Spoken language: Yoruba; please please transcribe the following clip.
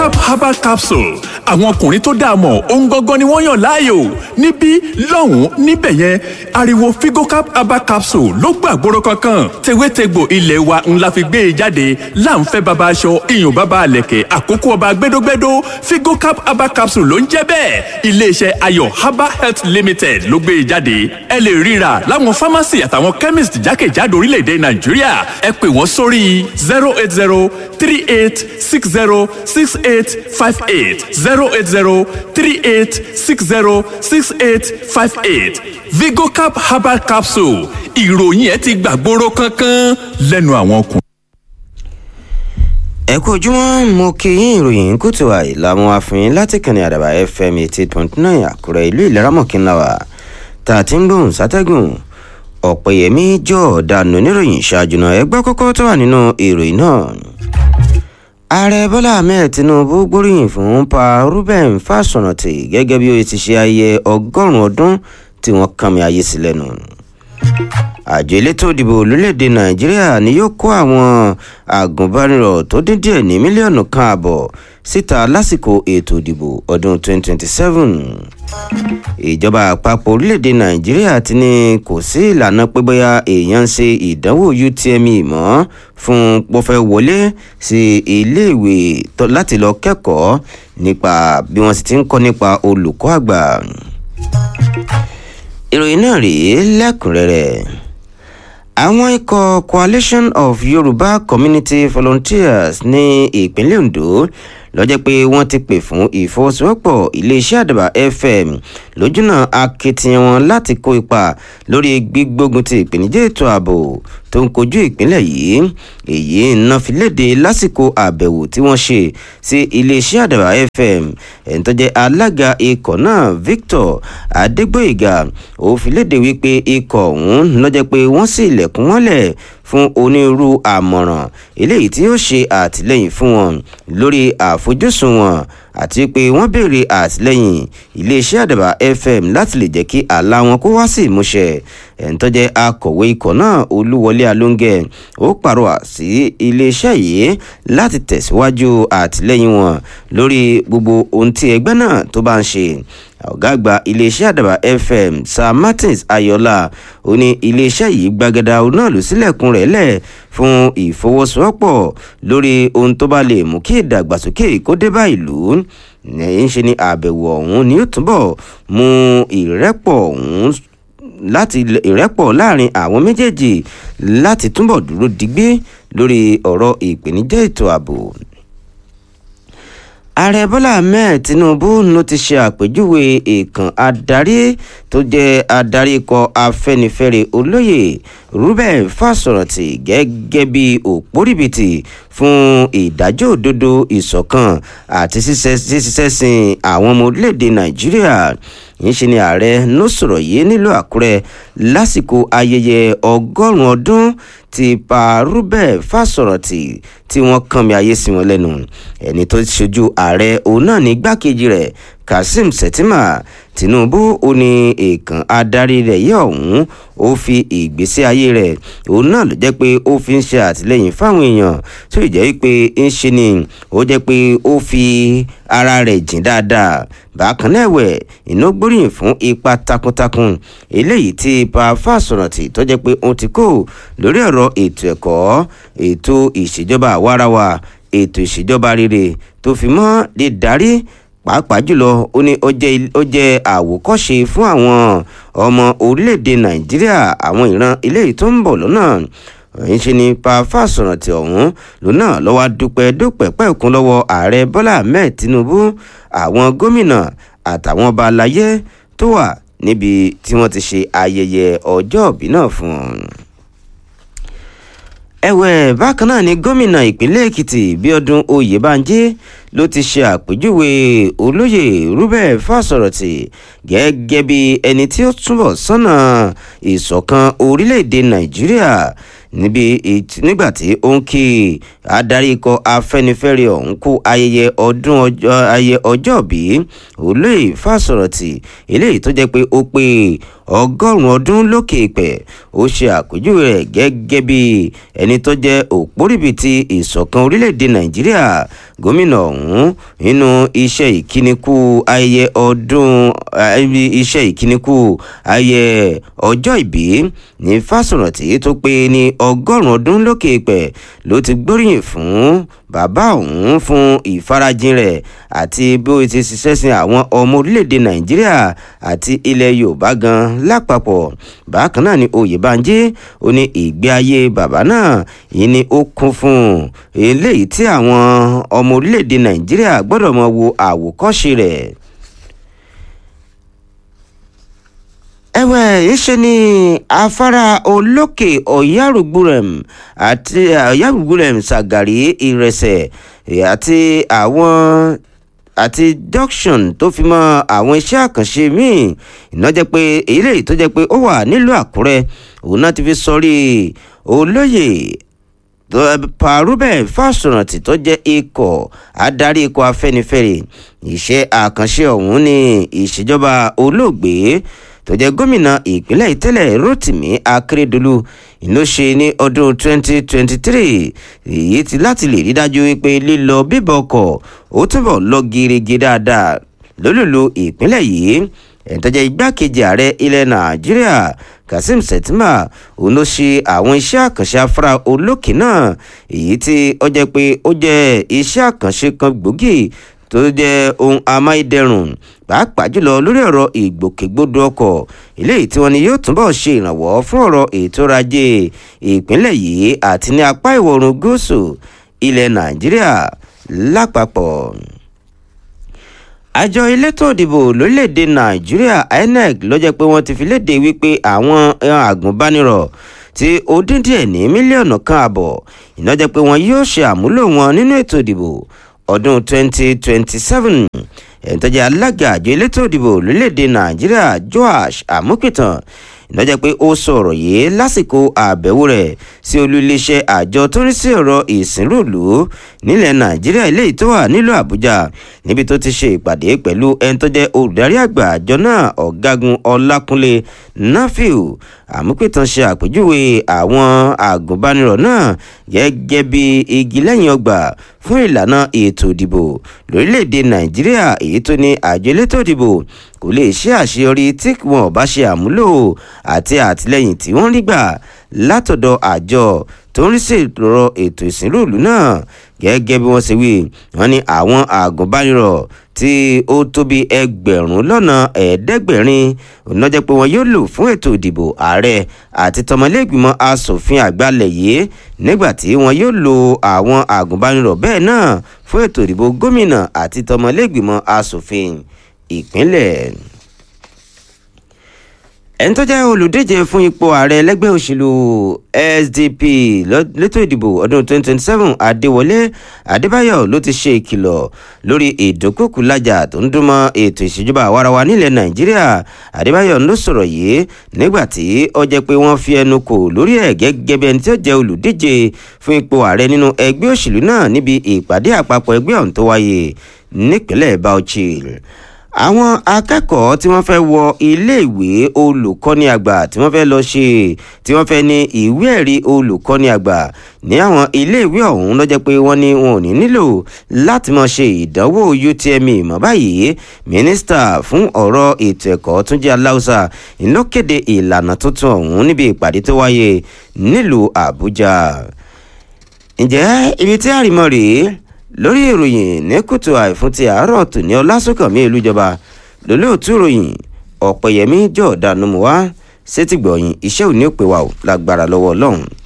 vigocap herbal capsule àwọn ọkùnrin tó dáa mọ̀ ohun gangan ni wọ́n yàn láàyò níbí lọ́hùn-ún níbẹ̀ yẹn ariwo vigocap herbal capsule ló gbàgbóró kankan tewétegbò ilé wa ńlá fi gbé e jáde láǹfẹ́ baba aṣọ iyùn baba àlẹ̀kẹ̀ àkókò ọba gbẹdógbẹdó vigocap herbal capsule ló ń jẹ́ bẹ́ẹ̀ iléeṣẹ́ ayọ̀ herbal health limited ló gbé e jáde ẹ lè ríra láwọn pharmacy àtàwọn chemist jákèjádò orílẹ̀-èdè nàìjíríà ẹ pè wọ́n sórí zero eight zero three eight six zero six eight five eight zero eight zero three eight six zero six eight five eight vigocap herbal capsule ìròyìn ẹ ti gbàgbóró kankan lẹ́nu àwọn ọkùnrin. ẹ kú ojúmọ́ mo kí yín ìròyìn kùtù àìlàmú àfihàn láti kànnì àdàbà fm eighty point nine àkúrẹ́ ìlú ìlẹ́ràmọ̀kínláwà tá a ti ń gbóhùn sátẹ́gùn ọ̀pẹ̀yẹmí jọ̀ọ́dánù níròyìn ṣáájú náà ẹgbẹ́ kọ́kọ́ tó wà nínú ìròyìn náà. ààrẹ bọ́lá ahmed tinubu gbóríyìn fún pa ruben fásọ̀nàtì gẹ́gẹ́ bí ó ti ṣe ayẹyẹ ọgọ́rùn-ún ọdún tí wọ́n kàn mí ayé sí lẹ́nu. àjọ elétò ìdìbò lórílẹ̀‐èdè nàìjíríà ni yóò kó àwọn àgùnbánirọ̀ tó dín díẹ̀ ní mílíọ̀nù kan àbọ̀ síta lásìkò ètò ìdìbò ọdún 2027 ìjọba àpapọ̀ orílẹ̀‐èdè nàìjíríà ti ní kò sí ìlànà pé bóyá èèyàn ń ṣe ìdánwò utme mọ́ fún pọ́fẹ́ wọlé sí iléèwé láti lọ kẹ́kọ̀ọ́ nípa bí wọ́n sì ti ń kọ́ nípa olùkọ́ àgbà ìròyìn náà rèé lẹ́kùnrẹ́rẹ́ àwọn ikọ̀ coalition of yorùbá community volunteers ní ìpínlẹ̀ ondo lọ́jọ́ pé wọ́n ti pè fún ìfọwọ́sowọ́pọ̀ iléeṣẹ́ àdàbà fm lójúnà akitiyan wọn láti kó ipa lórí gbígbógun ti ìpèníjà ètò ààbò tó ń kojú ìpínlẹ̀ yìí èyí iná fi léde lásìkò àbẹ̀wò tí wọ́n ṣe sí iléeṣẹ́ àdàbà fm ẹni tó jẹ́ alága ikọ̀ náà victor adégbòyìgà ó fi léde wípé ikọ̀ ọ̀hún lọ́jọ́ pé wọ́n sì ilẹ̀kùn mọ́lẹ̀ fún onírúurú àmọ̀ràn eléyìí tí yóò ṣe àtìlẹ́yìn fún wọn lórí àfojúsùn wọn àti pé wọ́n béèrè àtìlẹ́yìn iléeṣẹ́ àdàbà fm láti lè jẹ́ kí àlá wọn kó wá sí ìmúṣẹ ẹ̀ńtọ́jẹ́ akọ̀wé ikọ̀ náà olúwọlé alóńgẹ̀ ó pàrọwà sí iléeṣẹ́ yìí láti tẹ̀síwájú àtìlẹ́yìn wọn lórí gbogbo ohun tí ẹgbẹ́ náà tó bá ń ṣe ọ̀gá àgbà iléeṣẹ́ àdàbà fm sir martins ayọ̀lá ó ní iléeṣẹ́ yìí gbàgede náà ló sílẹ̀kùn rẹ̀ lẹ̀ fún ìfọwọ́sowọ́pọ̀ lórí ohun tó bá lè mú kí ìdàgbàsókè kó dé bá ìlú ń ṣe ni àbẹ̀wò ọ̀hún ni ó túbọ̀ mú ìrẹ́pọ̀ ọ̀hún láti ìrẹ́pọ̀ láàrin àwọn méjèèjì láti túbọ̀ dúró digbí lórí ọ̀rọ̀ ìpèníjà ètò ààbò ààrẹ bọ́lá ahmed tinubu ló ti ṣe àpèjúwe ìkàn adarí tó jẹ́ adarí ikọ̀ afẹ́nifẹ́re olóyè ruben fásọ̀rántì gẹ́gẹ́ bí òpórìbìtì fún ìdájọ́ òdodo ìṣọ̀kan àti ṣíṣẹ́ sin àwọn ọmọ orílẹ̀-èdè nàìjíríà ńṣe ni ààrẹ ló sọ̀rọ̀ yìí nílùú àkúrẹ́ lásìkò ayẹyẹ ọgọ́rùn-ún ọdún ti pa ruben fásọ̀rántì tí wọ́n kàn mí ayé sí wọn lẹ́nu ẹni tó ṣojú ààrẹ òun náà ní igbákejì rẹ̀ kazeem shettima tinubu ó ní èèkàn adarí rẹ̀ yẹ ọ̀hún ó fi ìgbésí ayé rẹ̀ òun náà ló jẹ́ pé ó fi ń ṣe àtìlẹ́yìn fáwọn èèyàn tó jẹ́ pé ń ṣe ni ó jẹ́ pé ó fi ara rẹ̀ jìn dáadáa bákan náà ẹ̀wẹ̀ iná gbóríyìn fún ipa takuntakun eléyìí tí ipa fásọ̀rántì tó jẹ́ pé ó ti kó lórí ọ̀rọ̀ ètò ẹ̀kọ́ ètò ìṣèjọba àwarawa ètò ìṣèjọba rere tó fi mọ́ dídarí pàápàá jùlọ ó ní ó jẹ́ àwòkọ́ṣe fún àwọn ọmọ orílẹ̀-èdè nàìjíríà àwọn ìran eléyìí tó ń bọ̀ lọ́nà ń ṣe ni pa fásọ̀rántì ọ̀hún lónà lọ́wọ́ dúpẹ́ dúpẹ́ pẹ́ẹ́kún lọ́wọ́ ààrẹ bọ́lá ahmed tinubu àwọn gómìnà àtàwọn ọba aláyé tó wà níbi tí wọ́n ti ṣe ayẹyẹ ọjọ́ òbí náà fún un ẹ̀wẹ̀ bákan náà ni gómìnà ìpínlẹ̀ èkìtì bíọ́dún oyèbánjí ló ti ṣe àpèjúwe olóyè rúbẹ̀ fásọ̀rọ̀tì gẹ́gẹ́ bí ẹni tí ó túbọ̀ sọ́nà ìṣọ̀kan orílẹ̀-èdè nàìjíríà níbi nígbà tí ó ń kí adarí ikọ̀ afẹ́nifẹ́re ọ̀hún kú ayẹyẹ ọdún ayẹyẹ ọjọ́ bí olóyè fásọ̀rọ̀tì eléyìí tó jẹ́ pé ó pé ọgọ́rùn-ún ọdún lókè ìpẹ́ ó ṣe àpèjúwe rẹ̀ gẹ́gẹ́ bí ẹni tó jẹ́ òpórìbìtì ìṣọ̀kan orílẹ̀-èdè nàìjíríà gómìnà ọ̀hún nínú iṣẹ́ ìkíníkù ayẹyẹ ọdún iṣẹ́ ìkíníkù ayẹyẹ ọjọ́ ìbí ní fásọ̀rántì tó pé ní ọgọ́rùn-ún ọdún lókè ìpẹ́ ló ti gbóríyìn fún bàbá òun fún ìfarajìn rẹ̀ àti bí ó ti ṣiṣẹ́ sin àwọn ọmọ orílẹ̀-èdè nàìjíríà àti ilẹ̀ yorùbá gan lápapọ̀ bákan náà ni oyèbánjí ó ní ìgbé ayé bàbá náà yìí ni ó kún fún eléyìí tí àwọn ọmọ orílẹ̀-èdè nàìjíríà gbọ́dọ̀ mọ wo àwòkọ́ṣe rẹ̀. ẹ̀wẹ̀ ìṣe ni afárá olókè ọ̀yárùgbùrẹ̀m àti ọ̀yárùgbùrẹ̀m ṣàgàrí ìrẹsẹ̀ àti àwọn àti junction tó fi mọ àwọn iṣẹ́ àkànṣe míì iná jẹ́ pé èyí lè tó jẹ́ pé ó wà nílùú àkúrẹ́ òun náà ti fi sọrí olóyè parubẹ̀ fásọ̀rántì tó jẹ́ ikọ̀ adarí ikọ̀ afẹ́nifẹ́re iṣẹ́ àkànṣe ọ̀hún ní ìṣèjọba olóògbé tó jẹ́ gómìnà ìpínlẹ̀ ìtẹ́lẹ̀ rotimi akérèdọ́lù ló ṣe ní ọdún 2023 èyí ti láti lè rí dájú wípé lílọ bíbọ̀ ọkọ̀ ó túbọ̀ lọ gerege dáadáa lólùlù ìpínlẹ̀ yìí ẹ̀ńtọ́jẹ́ igbákejì ààrẹ ilẹ̀ nàìjíríà kazeem shettima òun ló ṣe àwọn iṣẹ́ àkànṣe afárá olókè náà èyí tí ó jẹ́ pé ó jẹ́ iṣẹ́ àkànṣe kan gbòógì tó jẹ́ ohun amáyédẹrùn pàápàá jùlọ lórí ọ̀rọ̀ ìgbòkègbodò ọkọ̀ eléyìí tí wọ́n ní yóò túbọ̀ ṣe ìrànwọ́ fún ọ̀rọ̀ ètò ọrọ̀ ajé ìpínlẹ̀ yìí àti ní apá ìwọ̀ oòrùn gúúsù ilẹ̀ nàìjíríà lápapọ̀ àjọ elétò òdìbò lórílẹ̀‐èdè nàìjíríà inec ló jẹ́ pé wọ́n ti fi léde wípé àwọn àgùnbánirọ̀ tí ó dín díẹ̀ ní mílíọ̀nù kan àbọ̀ iná jẹ́ pé wọ́n yóò ṣe àmúlò wọn nínú ètò ìdìbò ọdún 2027 ẹ̀ńtọ́jà alága àjọ elétò ìdìbò lórílẹ̀‐èdè nàìjíríà joash amukitan ìnájẹ́ pé ó sọ̀rọ̀ yìí lásìkò àbẹ̀wò rẹ̀ sí olú iléeṣẹ́ àjọ tó ń rí sí ọ̀rọ̀ ìsìnrúùlù nílẹ̀ nàìjíríà eléyìí tó wà nílùú àbújá níbi tó ti ṣe ìpàdé pẹ̀lú ẹni tó jẹ́ olùdarí àgbà àjọ náà ọ̀gágun ọlákúnlé nafiu àmúpìtàn ṣe àpèjúwe àwọn àgùnbánirọ̀ náà gẹ́gẹ́ bí igi lẹ́yìn ọgbà fún ìlànà ètò ìdìbò lórílẹ̀‐èdè nàìjíríà èyí tó ní àjọ elétò ìdìbò kò lè ṣe àṣeyọrí tí wọn bá ṣe àmúlò àti àtìlẹyìn tí wọ́n rí gbà látọ̀dọ̀ àjọ tó ń rí sí ọ̀rọ̀ ètò ìsìnrúùlù náà gẹ́gẹ́ bí wọ́n ṣe wí wọ́n ní àwọn àgùnbánirọ̀ tí ó tó bí ẹgbẹ̀rún lọ́nà ẹ̀ẹ́dẹ́gbẹ̀rin òná jẹ́ pé wọn yóò lò fún ètò ìdìbò ààrẹ àti tọmọlẹ́gbìmọ̀ asòfin àgbàlẹ̀ yìí nígbà tí wọn yóò lo àwọn àgùnbánirọ̀ bẹ́ẹ̀ náà fún ètò ìdìbò gómìnà àti tọmọlẹ́gbìmọ̀ asòfin ìpínlẹ̀ ẹni tó jẹ́ olùdíje fún ipò ààrẹ ẹlẹ́gbẹ́ òṣèlú sdp lẹ́tọ̀ ìdìbò ọdún 2027 adéwọlé adébáyọ̀ ló ti ṣe ìkìlọ̀ lórí ìdúnkòkù lájà tó ń dúnmọ́ ètò ìṣèjọba àwarawa nílẹ̀ nàìjíríà adébáyọ̀ ló sọ̀rọ̀ yìí nígbà tí ó jẹ́ pé wọ́n fi ẹnu kò lórí ẹ̀ gẹ́gẹ́ bí ẹni tí ó jẹ́ olùdíje fún ipò ààrẹ nínú ẹgbẹ́ òṣèlú náà níbi ìpàdé àpapọ̀ ẹgbẹ́ ọ̀hún tó wáyé nípínlẹ̀ bauchi àwọn akẹ́kọ̀ọ́ tí wọ́n fẹ́ wọ iléèwé olùkọ́ni àgbà tí wọ́n fẹ́ lọ ṣe tí wọ́n fẹ́ ní ìwé ẹ̀rí olùkọ́ni àgbà ní àwọn iléèwé ọ̀hún ló jẹ́ pé wọ́n ní wọn ò ní nílò láti máa ṣe ìdánwò utme mọ́ báyìí mínísítà fún ọ̀rọ̀ ètò ẹ̀kọ́ túnjí aláùsà ló kéde ìlànà tuntun ọ̀hún níbi ìpàdé tó wáyé nílùú àbújá ǹjẹ́ ibi tí àrìmọ́ rèé lórí ìròyìn ní kùtù àìfún ti àárọ̀ tòní ọlásùnkànmí ìlújọba lólóòtú ìròyìn ọ̀pẹ̀yẹmí jọ̀ọ́dánù mọ́ wá sétìgbọ̀yìn iṣẹ́ òní òpè wa ò lágbára lọ́wọ́ ọlọ́run